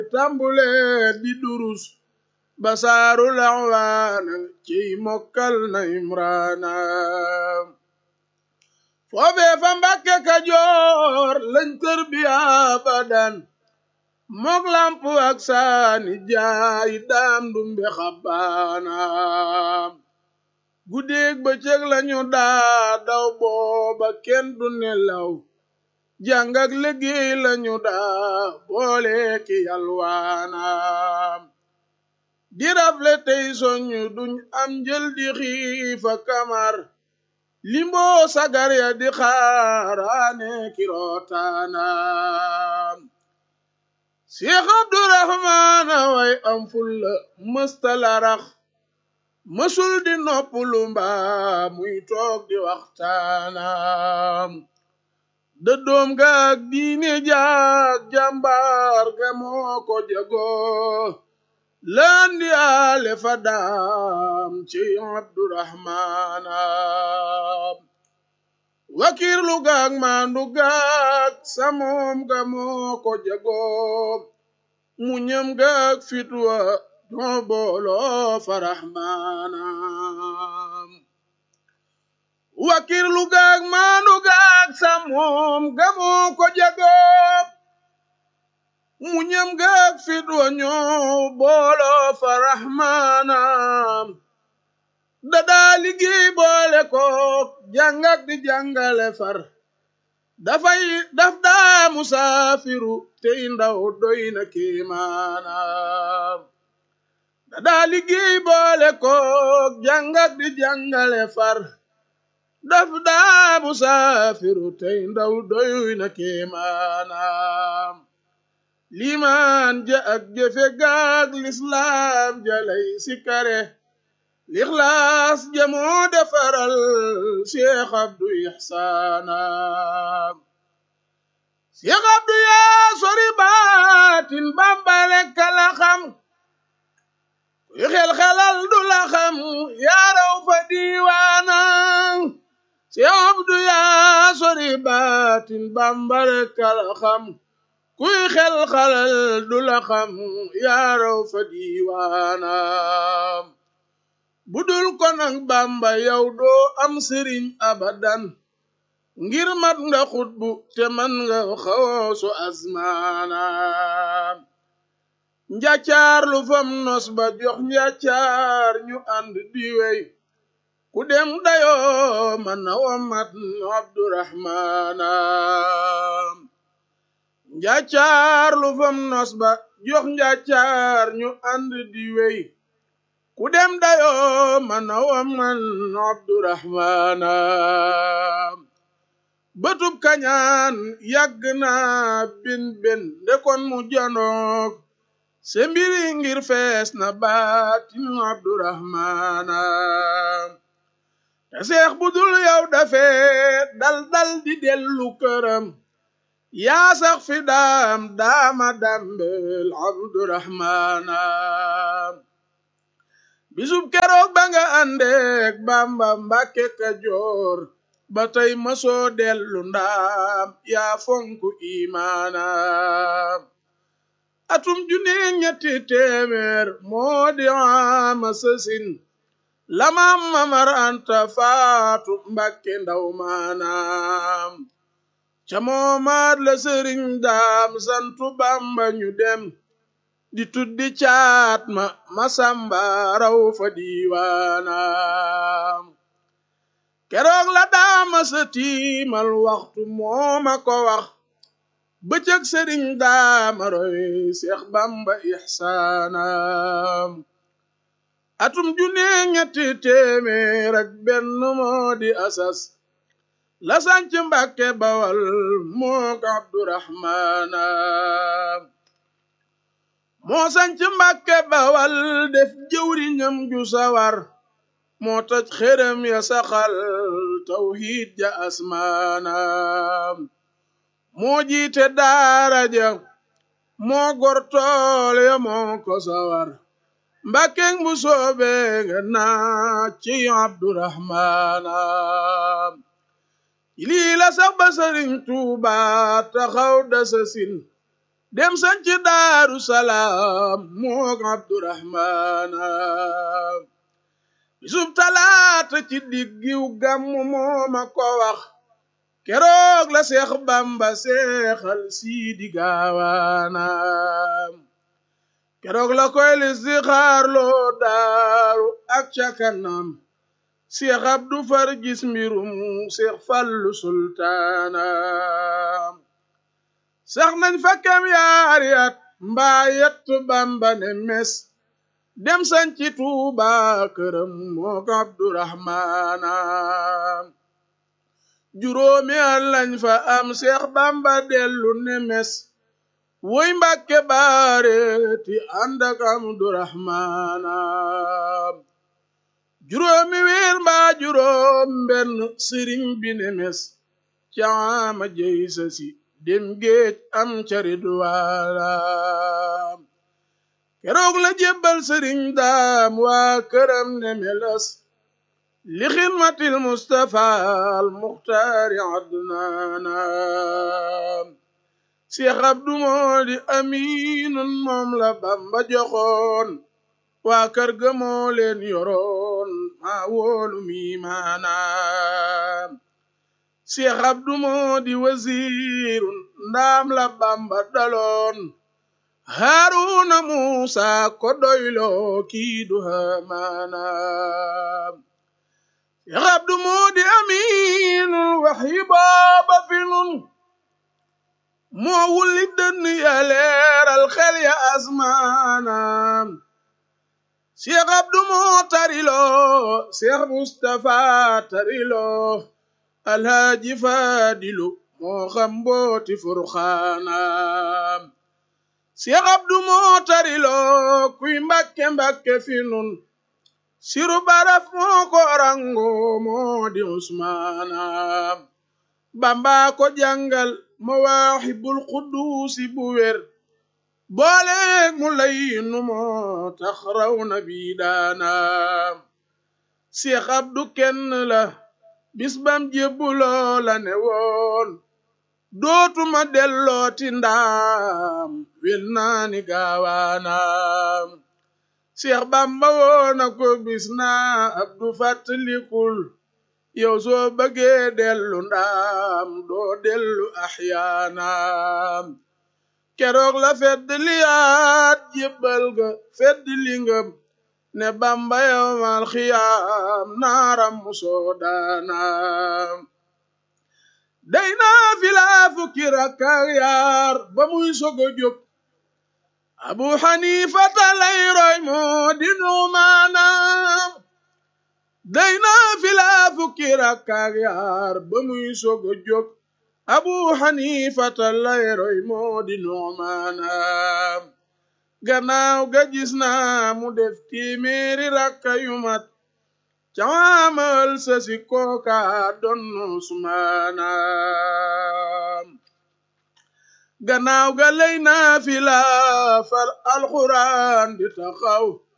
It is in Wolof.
tàmbule di durus basaaru lawaana ciy mokkal na imraana foofee fa mbàkke kajoor lañ tër bi abadan mook lamp ak saani jaay daam dumbe xabbaana guddeeg bëccëg lañu daa daw booba kenn du nelaw jàng ak liggéey lañu daa boole ki yalwaana di rafle tey soñu duñ am njël di xiifa kamar limboo sagar ya di xaaraane ki rootaana Seex Abdurahmaana way am fulla mëstala rax mësul di noppulu mbaa muy toog di waxtaana dëddoom gaag diine jaag jàmbaar ga moo ko jagoo landi ale fa daam ci Abdurahmaana wakiirlu gaag maandu gaag samoom ga moo ko jagoo muñam gaag fitwa noo booloo fa Rahmaana wakiirlu gaag maandu gaag samoom ga moo ko jagoo muñam gaag fitwa ñoo booloo fa Rahmaana dadaa liggéey boole kook jàngak di jàngale far dafay daf daa musaafiru tey ndaw doy na kéemaana dadaa liggéey boole kook jàngak di jàngale far daf daa musaafiru tey ndaw doy na kéemaana limaan ja ak jëfe gaag lislaam jalay sikare lixlaas jamoo defaral Cheikh Abdu Ihsaana Cheikh Abdu yaa sori baatin Bamba rekk la xam kuy xel-xelal du la xam yaa raw fa diiwaana Cheikh Abdu yaa sori baatin Bamba rekk la xam kuy xel-xelal du la xam yaa raw fa diiwaana budul ko nag bamba yow doo am sëriñ abadan ngir mat nga xutbu te man nga xawoosu asmaana njàccaar lu fam nos ba jox njàccaar ñu ànd di wey ku dem dayoo man na womat abdurahmaana njàccaar lu fam nos ba jox njàccaar ñu ànd di wey ku dem dayoo man wa man abdurahmaana bëtub kañaan yàgg na bin bin ndekon mu janook se mbiri ngir fees na baatin abdurahmaana te seex bu dul yow dafee dal dal di dellu këram yaa sax fi daam daama dambel abdurahmaana bisub keroog ba nga àndeek bamba mbàkke kajoor ba tey mësoo dellu ndaam yaa fonku imaana atum junni ñetti téeméer moo di ama sësin lamam mamar anta faatu mbàkke ndaw maanaam ca moomaat la sëriñ daam santu bamba ñu dem di tuddi caat ma masamba raw fa diiwaanaam keroog la daama sa tiimal waxtu mooma ko wax bëccëg sëriñ daama roy seex bamba ixsaanaam atum junne ñetti téeméer ak benn moo di asas la sanc mbàkke bawal mook abdurahmaanaam moo sanc mbàkke bawal def jëwriñam ju sawar moo toj xërëm ya saxal tawxiid ja asmaanaam moo jiite daara ja moo gor tool ya moo ko sawar mbàkkeng bu soobe nga naa ci abdurahmaanaam lii la sax ba sëriñ tuuba taxaw dasa sin dem sanci daaru salaam moog abdurahmaana bisub talaata ci diggiw gàmmu mooma ko wax keroog la seex bamba seexal siidi gaawaana keroog la koy listixaar loo daaru ak ca kanam seex abdu far gis mbirum seex fallu sultaana sax nañ fa kem yaari at mbaa yett bamba ne mes dem sanci tuuba këram mook abdurahmaana juróomi at lañ fa am seex bamba dellu ne mes woy mbàkke baareeti ànd ak abdurahmaana juróomi weer mbaa juróom benn sëriñ bi ne mes caama jey sa si dem géej am carit waala keroog la jébbal sëriñ daam waa këram ne melas li xidmatil mustafa al muxtaari adnaana seex abdu moo di amiinun moom la bamba joxoon waa kër ga moo leen yoroon maa wóolu mi maanaam seex abdu moo di wasiirun ndaam la bamba daloon haaruna muusa ko doyloo kii du hamaanaam seex abdu moo di amiinul waxyi booba fi nun moo wulli dënn ya leeral xel ya asmaanaam seex abdu moo tariloo seex mustafa tariloo alhaaji faadilu moo xam mbooti furxaanaam seex abdu moo tariloo kuy mbakke mbakke fi nun siru baraf moo ko rango moo di usmaanaam bamba ko jàngal mawaahibul quduusi bu wér booleeg mu lay nu moo tax raw na bi daanaam seex abdu kenn la bis bam jébbuloo la ne woon dootuma dellooti ndaam wel naani gaawaanaam seex bamba woona ko bis naa abdu fàttalikul yow soo bëggee dellu ndaam doo dellu axyaanaam keroog la fedd liyaat jébbal ga fedd lingam ne bamba yowmal xiyaam naaram musoo daanaam day naa filaa fukki rakkaak yaar ba muy sogo jóg abu xanifata lay roy moo di nuumaanaam day naa filaa fukki rakkaak yaar ba muy sogo jóg abu xanifata lay roy moo di nuumaanaam gannaaw ga gis naa mu def téeméeri rakka yu mat caamal sa si kooka doon usmaanaam gannaaw ga lay naa fi la fal alxuraan di taxaw